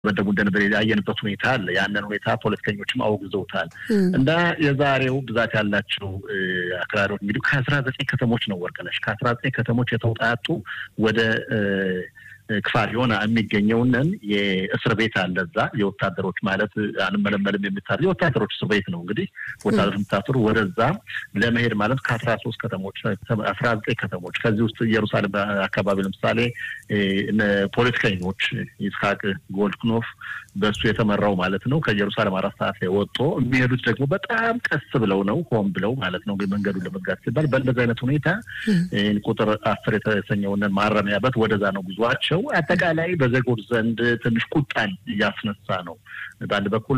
በደቡ እንደነበር ያየንበት ሁኔታ አለ። ያንን ሁኔታ ፖለቲከኞችም አውግዘውታል። እና የዛሬው ብዛት ያላቸው አክራሪዎች እንግዲህ ከአስራ ዘጠኝ ከተሞች ነው ወርቅነሽ ከአስራ ዘጠኝ ከተሞች የተውጣጡ ወደ ክፋር የሆነ የሚገኘውንን የእስር ቤት አለ። እዛ የወታደሮች ማለት አንመለመልም የሚታ የወታደሮች እስር ቤት ነው። እንግዲህ ወታደሮች የምታስሩ ወደዛ ለመሄድ ማለት ከአስራ ሶስት ከተሞች አስራ ዘጠኝ ከተሞች ከዚህ ውስጥ ኢየሩሳሌም አካባቢ ለምሳሌ ፖለቲከኞች ይስሐቅ ጎልድክኖፍ በእሱ የተመራው ማለት ነው ከኢየሩሳሌም አራት ሰዓት ላይ ወጥቶ የሚሄዱት ደግሞ በጣም ቀስ ብለው ነው ሆን ብለው ማለት ነው መንገዱን ለመዝጋት ሲባል በእንደዚህ አይነት ሁኔታ ቁጥር አስር የተሰኘውን ማረሚያ በት ወደዛ ነው ጉዟቸው። አጠቃላይ በዜጎች ዘንድ ትንሽ ቁጣን እያስነሳ ነው። በአንድ በኩል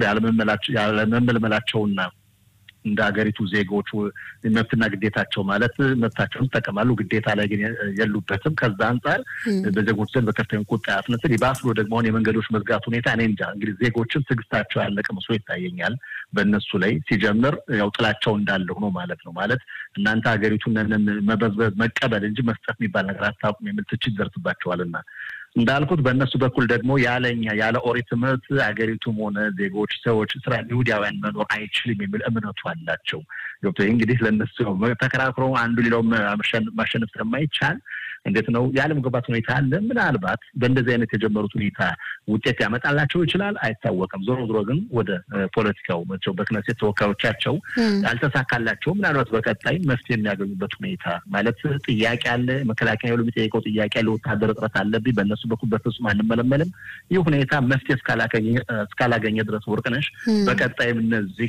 ያለመመልመላቸውና እንደ ሀገሪቱ ዜጎች መብትና ግዴታቸው ማለት መብታቸውን ይጠቀማሉ፣ ግዴታ ላይ ግን የሉበትም። ከዛ አንጻር በዜጎች ዘንድ በከፍተኛ ቁጣ ያስነስል። ይባስ ብሎ ደግሞ አሁን የመንገዶች መዝጋት ሁኔታ እኔ እንጃ እንግዲህ ዜጎችን ትዕግስታቸው ያለቀ መስሎ ይታየኛል። በእነሱ ላይ ሲጀምር ያው ጥላቸው እንዳለው ነው ማለት ነው። ማለት እናንተ ሀገሪቱን መበዝበዝ መቀበል እንጂ መስጠት የሚባል ነገር አታውቁም የሚል ትችት ደርስባቸዋልና እንዳልኩት በእነሱ በኩል ደግሞ ያለኛ ያለ ኦሪት ትምህርት አገሪቱም ሆነ ዜጎች ሰዎች ስራ ይሁዳውያን መኖር አይችልም የሚል እምነቱ አላቸው። ገብቶ እንግዲህ ለእነሱ ተከራክሮ አንዱ ሌላው ማሸነፍ ስለማይቻል እንዴት ነው ያለመግባባት ሁኔታ አለ። ምናልባት በእንደዚህ አይነት የጀመሩት ሁኔታ ውጤት ያመጣላቸው ይችላል፣ አይታወቅም። ዞሮ ዞሮ ግን ወደ ፖለቲካው መቸው በክነሴት ተወካዮቻቸው ያልተሳካላቸው ምናልባት በቀጣይ መፍትሄ የሚያገኙበት ሁኔታ ማለት ጥያቄ አለ። መከላከያ ኃይሉ የሚጠይቀው ጥያቄ አለ። ወታደር እጥረት አለብኝ በእነሱ በኩል በፍጹም አንመለመልም። ይህ ሁኔታ መፍትሄ እስካላገኘ ድረስ ወርቅነሽ በቀጣይም እነዚህ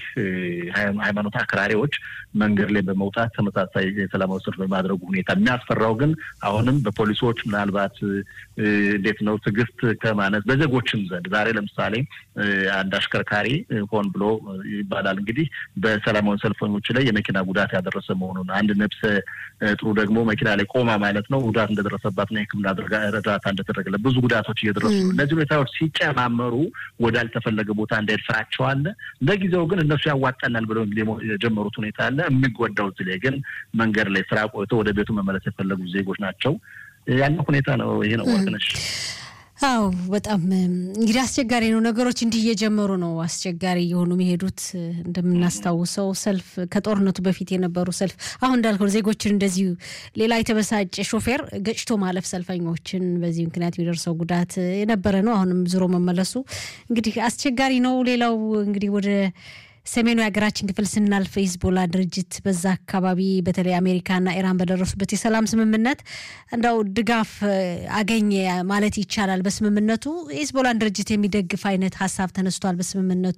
ሃይማኖት አክራሪዎች መንገድ ላይ በመውጣት ተመሳሳይ የሰላማዊ ሰልፍ በማድረጉ ሁኔታ የሚያስፈራው ግን አሁንም በፖሊሶች ምናልባት እንዴት ነው ትዕግስት ከማነት በዜጎችም ዘንድ ዛሬ ለምሳሌ አንድ አሽከርካሪ ሆን ብሎ ይባላል እንግዲህ በሰላማዊ ሰልፈኞች ላይ የመኪና ጉዳት ያደረሰ መሆኑን አንድ ነፍሰ ጥሩ ደግሞ መኪና ላይ ቆማ ማለት ነው ጉዳት እንደደረሰባትና የሕክምና እርዳታ እንደተደረገለት ብዙ ጉዳቶች እየደረሱ ነው። እነዚህ ሁኔታዎች ሲጨማመሩ ወዳልተፈለገ ቦታ እንዳሄድ ፍራቸው አለ። ለጊዜው ግን እነሱ ያዋጣናል ብለው እንግዲህ የጀመሩት ሁኔታ አለ። የሚጎዳው እዚህ ላይ ግን መንገድ ላይ ስራ ቆይቶ ወደ ቤቱ መመለስ የፈለጉ ዜጎች ናቸው። ያለው ሁኔታ ነው። ይሄ ነው ወርቅነሽ። አዎ በጣም እንግዲህ አስቸጋሪ ነው። ነገሮች እንዲህ እየጀመሩ ነው አስቸጋሪ የሆኑ የሚሄዱት። እንደምናስታውሰው ሰልፍ ከጦርነቱ በፊት የነበሩ ሰልፍ አሁን እንዳልከው ዜጎችን እንደዚሁ ሌላ የተበሳጨ ሾፌር ገጭቶ ማለፍ ሰልፈኞችን በዚህ ምክንያት የሚደርሰው ጉዳት የነበረ ነው። አሁንም ዞሮ መመለሱ እንግዲህ አስቸጋሪ ነው። ሌላው እንግዲህ ወደ ሰሜኑ የሀገራችን ክፍል ስናልፍ ሂዝቦላ ድርጅት በዛ አካባቢ በተለይ አሜሪካና ኢራን በደረሱበት የሰላም ስምምነት እንዳው ድጋፍ አገኘ ማለት ይቻላል። በስምምነቱ የሂዝቦላን ድርጅት የሚደግፍ አይነት ሀሳብ ተነስቷል በስምምነቱ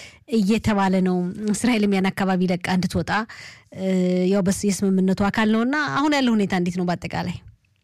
እየተባለ ነው። እስራኤልም ያን አካባቢ ለቃ እንድትወጣ ያው የስምምነቱ አካል ነው እና አሁን ያለው ሁኔታ እንዴት ነው በአጠቃላይ?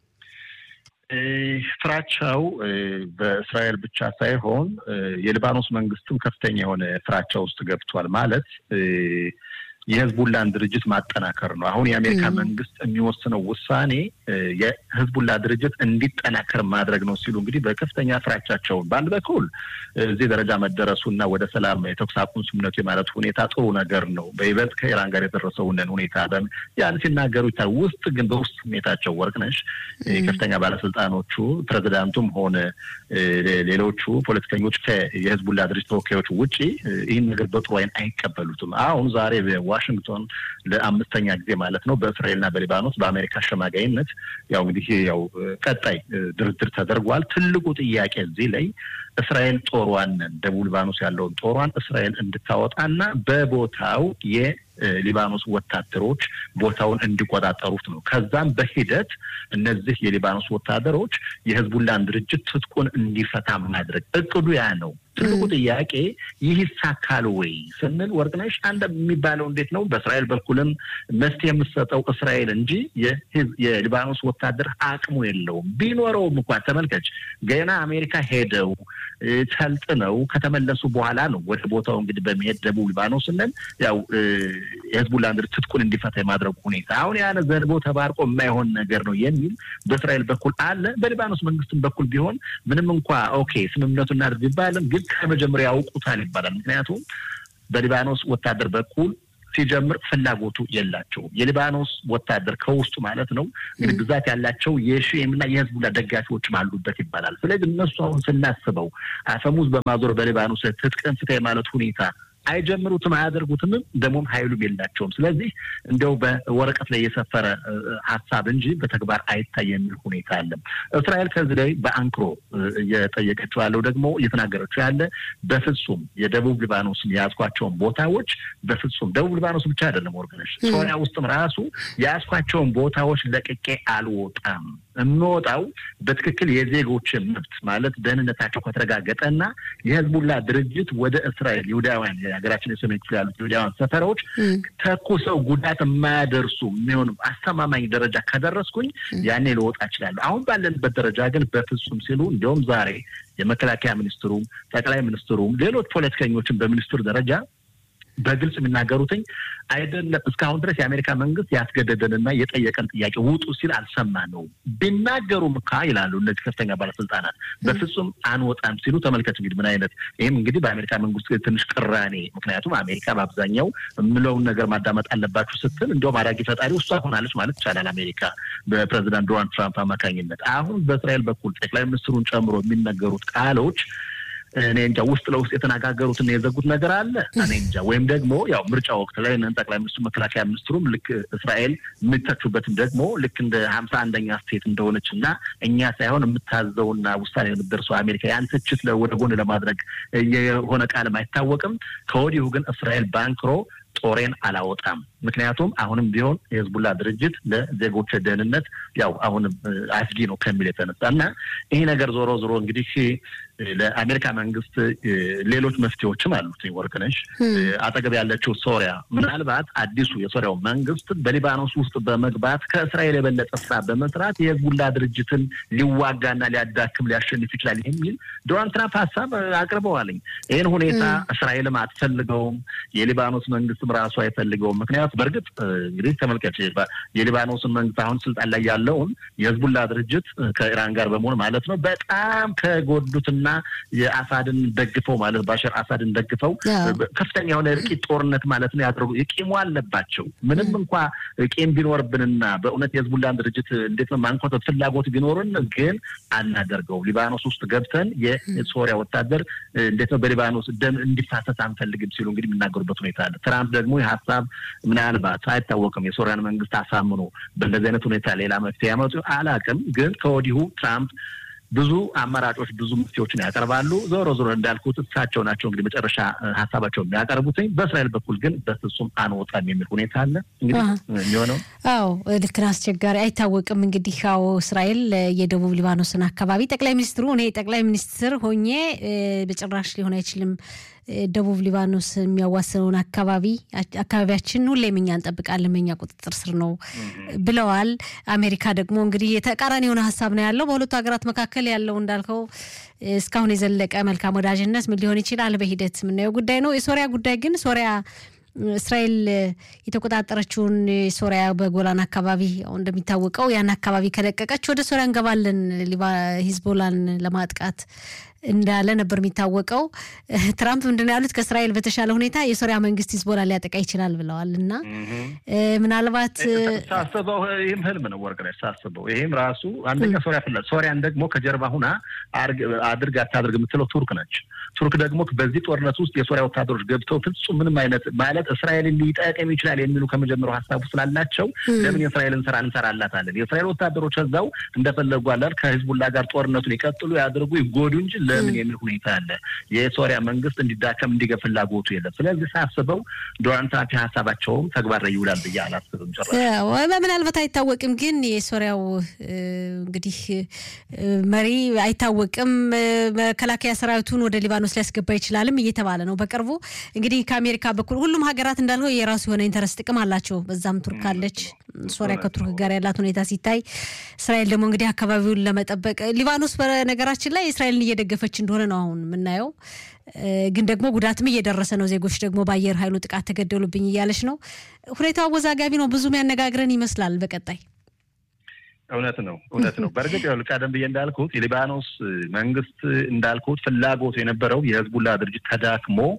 ፍራቻው በእስራኤል ብቻ ሳይሆን የሊባኖስ መንግስትም ከፍተኛ የሆነ ፍራቻ ውስጥ ገብቷል። ማለት የህዝቡላን ድርጅት ማጠናከር ነው። አሁን የአሜሪካ መንግስት የሚወስነው ውሳኔ የህዝቡላ ድርጅት እንዲጠናከር ማድረግ ነው ሲሉ እንግዲህ በከፍተኛ ፍራቻቸውን በአንድ በኩል እዚህ ደረጃ መደረሱ እና ወደ ሰላም የተኩስ አቁም ስምምነቱ የማለቱ ሁኔታ ጥሩ ነገር ነው። በይበልጥ ከኢራን ጋር የደረሰውንን ሁኔታ ያን ሲናገሩ ይታ ውስጥ ግን በውስጥ ስሜታቸው ወርቅነሽ ከፍተኛ ባለስልጣኖቹ ፕሬዚዳንቱም ሆነ ሌሎቹ ፖለቲከኞች የህዝቡላ ድርጅት ተወካዮች ውጪ ይህን ነገር በጥሩ አይን አይቀበሉትም። አሁን ዛሬ ዋሽንግቶን ለአምስተኛ ጊዜ ማለት ነው በእስራኤልና በሊባኖስ በአሜሪካ አሸማጋይነት ያው እንግዲህ ያው ቀጣይ ድርድር ተደርጓል። ትልቁ ጥያቄ እዚህ ላይ እስራኤል ጦሯን ደቡብ ሊባኖስ ያለውን ጦሯን እስራኤል እንድታወጣና በቦታው የሊባኖስ ወታደሮች ቦታውን እንዲቆጣጠሩት ነው። ከዛም በሂደት እነዚህ የሊባኖስ ወታደሮች የህዝቡላን ድርጅት ትጥቁን እንዲፈታ ማድረግ እቅዱ ያ ነው። ትልቁ ጥያቄ ይህ ይሳካል ወይ ስንል ወርቅነሽ አንድ የሚባለው እንዴት ነው? በእስራኤል በኩልም መፍትሄ የምትሰጠው እስራኤል እንጂ የሊባኖስ ወታደር አቅሙ የለውም። ቢኖረውም እንኳን ተመልከች፣ ገና አሜሪካ ሄደው ሰልጥነው ከተመለሱ በኋላ ነው ወደ ቦታው እንግዲህ በመሄድ ደቡብ ሊባኖስ ስንል ያው የህዝቡላ ድርጅት ትጥቁን እንዲፈታ የማድረጉ ሁኔታ አሁን ያነ ዘንቦ ተባርቆ የማይሆን ነገር ነው የሚል በእስራኤል በኩል አለ። በሊባኖስ መንግስትም በኩል ቢሆን ምንም እንኳ ኦኬ ስምምነቱ እናድርግ ይባልም ግን ከመጀመሪያ ያውቁታል ይባላል። ምክንያቱም በሊባኖስ ወታደር በኩል ሲጀምር ፍላጎቱ የላቸውም። የሊባኖስ ወታደር ከውስጡ ማለት ነው እንግዲህ ብዛት ያላቸው የሺኤም እና የህዝቡላ ደጋፊዎችም አሉበት ይባላል። ስለዚህ እነሱ አሁን ስናስበው አፈሙዝ በማዞር በሊባኖስ ትጥቅን ፍታ የማለት ሁኔታ አይጀምሩትም፣ አያደርጉትም። ደግሞም ሀይሉም የላቸውም። ስለዚህ እንደው በወረቀት ላይ የሰፈረ ሀሳብ እንጂ በተግባር አይታይ የሚል ሁኔታ አለም። እስራኤል ከዚህ ላይ በአንክሮ እየጠየቀችው ያለው ደግሞ እየተናገረችው ያለ በፍጹም የደቡብ ሊባኖስን የያዝኳቸውን ቦታዎች በፍጹም ደቡብ ሊባኖስ ብቻ አይደለም ወርቅነሽ፣ ሶሪያ ውስጥም ራሱ የያዝኳቸውን ቦታዎች ለቅቄ አልወጣም የምወጣው በትክክል የዜጎችን መብት ማለት ደህንነታቸው ከተረጋገጠና የህዝቡላ ድርጅት ወደ እስራኤል ይሁዳውያን የሀገራችን የሰሜን ክፍል ያሉት ይሁዳውያን ሰፈሮች ተኩሰው ጉዳት የማያደርሱ የሚሆን አስተማማኝ ደረጃ ከደረስኩኝ ያኔ ልወጣ እችላለሁ። አሁን ባለንበት ደረጃ ግን በፍጹም ሲሉ እንዲሁም ዛሬ የመከላከያ ሚኒስትሩም ጠቅላይ ሚኒስትሩም ሌሎች ፖለቲከኞችን በሚኒስትሩ ደረጃ በግልጽ የሚናገሩትኝ አይደለም። እስካሁን ድረስ የአሜሪካ መንግስት ያስገደደንና የጠየቀን ጥያቄ ውጡ ሲል አልሰማነውም። ቢናገሩም ካ ይላሉ እነዚህ ከፍተኛ ባለስልጣናት በፍጹም አንወጣም ሲሉ ተመልከት። እንግዲህ ምን አይነት ይህም እንግዲህ በአሜሪካ መንግስት ትንሽ ቅራኔ፣ ምክንያቱም አሜሪካ በአብዛኛው የምለውን ነገር ማዳመጥ አለባችሁ ስትል እንዲሁም አዳጊ ፈጣሪ እሷ ሆናለች ማለት ይቻላል። አሜሪካ በፕሬዚዳንት ዶናልድ ትራምፕ አማካኝነት አሁን በእስራኤል በኩል ጠቅላይ ሚኒስትሩን ጨምሮ የሚነገሩት ቃሎች እኔ እንጃ ውስጥ ለውስጥ የተነጋገሩትና የዘጉት ነገር አለ። እኔ እንጃ ወይም ደግሞ ያው ምርጫ ወቅት ላይ ጠቅላይ ሚኒስትሩ መከላከያ ሚኒስትሩም ልክ እስራኤል የሚተቹበትም ደግሞ ልክ እንደ ሀምሳ አንደኛ ስቴት እንደሆነች እና እኛ ሳይሆን የምታዘውና ውሳኔ የምትደርሰው አሜሪካ ያን ትችት ወደ ጎን ለማድረግ የሆነ ቃልም አይታወቅም። ከወዲሁ ግን እስራኤል ባንክሮ ጦሬን አላወጣም። ምክንያቱም አሁንም ቢሆን የህዝቡላ ድርጅት ለዜጎች ደህንነት ያው አሁንም አስጊ ነው ከሚል የተነሳ እና ይሄ ነገር ዞሮ ዞሮ እንግዲህ ለአሜሪካ መንግስት ሌሎች መፍትሄዎችም አሉት። ወርቅነሽ አጠገብ ያለችው ሶሪያ ምናልባት አዲሱ የሶሪያው መንግስት በሊባኖስ ውስጥ በመግባት ከእስራኤል የበለጠ ስራ በመስራት የህዝቡላ ድርጅትን ሊዋጋና ሊያዳክም ሊያሸንፍ ይችላል የሚል ዶናልድ ትራምፕ ሀሳብ አቅርበዋልኝ። ይህን ሁኔታ እስራኤልም አትፈልገውም፣ የሊባኖስ መንግስትም ራሱ አይፈልገውም። ምክንያቱ በእርግጥ እንግዲህ ተመልከች የሊባኖስን መንግስት አሁን ስልጣን ላይ ያለውን የህዝቡላ ድርጅት ከኢራን ጋር በመሆን ማለት ነው በጣም ከጎዱትና የአሳድን ደግፈው ማለት ባሻር አሳድን ደግፈው ከፍተኛ የሆነ እርቂት ጦርነት ማለት ነው ያደረጉ የቂሙ አለባቸው። ምንም እንኳ ቂም ቢኖርብንና በእውነት የህዝቡላን ድርጅት እንዴት ነው ማንኮተት ፍላጎት ቢኖርን ግን አናደርገውም። ሊባኖስ ውስጥ ገብተን የሶሪያ ወታደር እንዴት ነው በሊባኖስ ደም እንዲፋሰስ አንፈልግም ሲሉ እንግዲህ የሚናገሩበት ሁኔታ አለ። ትራምፕ ደግሞ የሀሳብ ምናልባት አይታወቅም የሶሪያን መንግስት አሳምኖ በእንደዚህ አይነት ሁኔታ ሌላ መፍትሄ ያመጡ አላቅም። ግን ከወዲሁ ትራምፕ ብዙ አማራጮች ብዙ መፍትሄዎችን ያቀርባሉ። ዞሮ ዞሮ እንዳልኩት እሳቸው ናቸው እንግዲህ መጨረሻ ሀሳባቸው የሚያቀርቡትኝ። በእስራኤል በኩል ግን በፍጹም አንወጣም የሚል ሁኔታ አለ። እንግዲህ የሚሆነው አዎ ልክ ነው፣ አስቸጋሪ አይታወቅም። እንግዲህ አዎ እስራኤል የደቡብ ሊባኖስን አካባቢ ጠቅላይ ሚኒስትሩ እኔ ጠቅላይ ሚኒስትር ሆኜ በጭራሽ ሊሆን አይችልም ደቡብ ሊባኖስ የሚያዋስነውን አካባቢ አካባቢያችን ሁሌም እኛ እንጠብቃለን፣ በእኛ ቁጥጥር ስር ነው ብለዋል። አሜሪካ ደግሞ እንግዲህ የተቃራኒ የሆነ ሀሳብ ነው ያለው። በሁለቱ ሀገራት መካከል ያለው እንዳልከው እስካሁን የዘለቀ መልካም ወዳጅነት ምን ሊሆን ይችላል በሂደት የምናየው ጉዳይ ነው። የሶሪያ ጉዳይ ግን ሶሪያ እስራኤል የተቆጣጠረችውን ሶሪያ በጎላን አካባቢ እንደሚታወቀው ያን አካባቢ ከለቀቀች ወደ ሶሪያ እንገባለን ሂዝቦላን ለማጥቃት እንዳለ ነበር የሚታወቀው። ትራምፕ ምንድን ነው ያሉት? ከእስራኤል በተሻለ ሁኔታ የሶሪያ መንግስት ሂዝቦላ ሊያጠቃ ይችላል ብለዋል። እና ምናልባት ሳስበው ይህም ህልም ነው ወርቅነሽ። ሳስበው ይህም ራሱ አንደኛ ሶሪያ ፍላል ሶሪያን ደግሞ ከጀርባ ሁና አድርግ አታድርግ የምትለው ቱርክ ነች። ቱርክ ደግሞ በዚህ ጦርነት ውስጥ የሶሪያ ወታደሮች ገብተው ፍጹም ምንም አይነት ማለት እስራኤልን ሊጠቅም ይችላል የሚሉ ከመጀመሪያው ሀሳቡ ስላላቸው ለምን የእስራኤልን ስራ እንሰራላታለን? የእስራኤል ወታደሮች እዛው እንደፈለጉ አላል ከሂዝቡላ ጋር ጦርነቱን ይቀጥሉ ያድርጉ ይጎዱ እንጂ ለምን የሚል ሁኔታ አለ። የሶሪያ መንግስት እንዲዳከም እንዲገ ፍላጎቱ የለም። ስለዚህ ሳስበው ዶናልድ ትራምፕ ሀሳባቸውም ተግባር ላይ ይውላል ብዬ አላስብም። ጭራሽ ምናልባት አይታወቅም። ግን የሶሪያው እንግዲህ መሪ አይታወቅም። መከላከያ ሰራዊቱን ወደ ሊባኖስ ሊያስገባ ይችላልም እየተባለ ነው። በቅርቡ እንግዲህ ከአሜሪካ በኩል ሁሉም ሀገራት እንዳልነው የራሱ የሆነ ኢንተረስት ጥቅም አላቸው። በዛም ቱርክ አለች። ሶሪያ ከቱርክ ጋር ያላት ሁኔታ ሲታይ፣ እስራኤል ደግሞ እንግዲህ አካባቢውን ለመጠበቅ ሊባኖስ በነገራችን ላይ እስራኤልን እየደገፈች እንደሆነ ነው አሁን የምናየው። ግን ደግሞ ጉዳትም እየደረሰ ነው። ዜጎች ደግሞ በአየር ኃይሉ ጥቃት ተገደሉብኝ እያለች ነው። ሁኔታው አወዛጋቢ ነው። ብዙም ያነጋግረን ይመስላል በቀጣይ እውነት ነው፣ እውነት ነው። በእርግጥ ያው ቀደም ብዬ እንዳልኩት የሊባኖስ መንግስት እንዳልኩት ፍላጎቱ የነበረው የህዝቡላ ድርጅት ተዳክሞ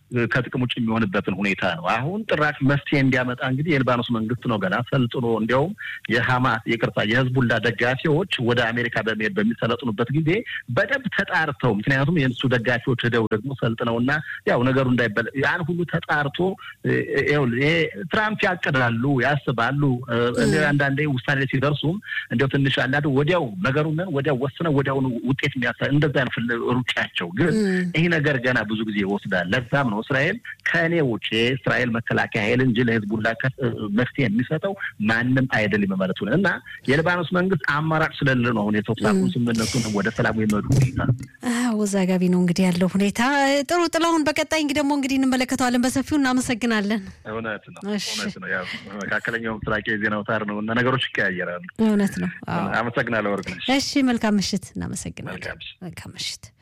ከጥቅም ውጭ የሚሆንበትን ሁኔታ ነው። አሁን ጥራሽ መፍትሄ እንዲያመጣ እንግዲህ የሊባኖስ መንግስት ነው ገና ሰልጥኖ እንዲያውም የሀማስ ይቅርታ የህዝቡላ ደጋፊዎች ወደ አሜሪካ በመሄድ በሚሰለጥኑበት ጊዜ በደንብ ተጣርተው ምክንያቱም የእሱ ደጋፊዎች ሄደው ደግሞ ሰልጥነውና ያው ነገሩ እንዳይበለ ያን ሁሉ ተጣርቶ ይሄ ትራምፕ ያቅዳሉ፣ ያስባሉ። አንዳንዴ ውሳኔ ላይ ሲደርሱም እንዲያው ትንሽ አንዳንዱ ወዲያው ነገሩን ወዲያው ወስነው ወዲያውኑ ውጤት የሚያሳ እንደዛ ነው ሩጫቸው። ግን ይህ ነገር ገና ብዙ ጊዜ ይወስዳል። ለዛም ነው እስራኤል ከእኔ ውጭ የእስራኤል መከላከያ ኃይል እንጂ ለህዝቡላ መፍትሄ የሚሰጠው ማንም አይደለም ማለት ነው እና የሊባኖስ መንግስት አማራጭ ስለሌለ ነው አሁን የተኩስ አቁም ስምምነቱን ወደ ሰላሙ የመዱ ሁኔታ አወዛጋቢ ነው እንግዲህ ያለው ሁኔታ። ጥሩ ጥላሁን፣ በቀጣይ እንግዲህ ደግሞ እንግዲህ እንመለከተዋለን በሰፊው እናመሰግናለን። እውነት ነው እውነት ነው። ያው መካከለኛው ምስራቅ የዜና አውታር ነው እና ነገሮች ይቀያየራሉ። እውነት ነው። አመሰግናለሁ ወርቅነሽ። እሺ መልካም ምሽት። እናመሰግናለን። መልካም ምሽት።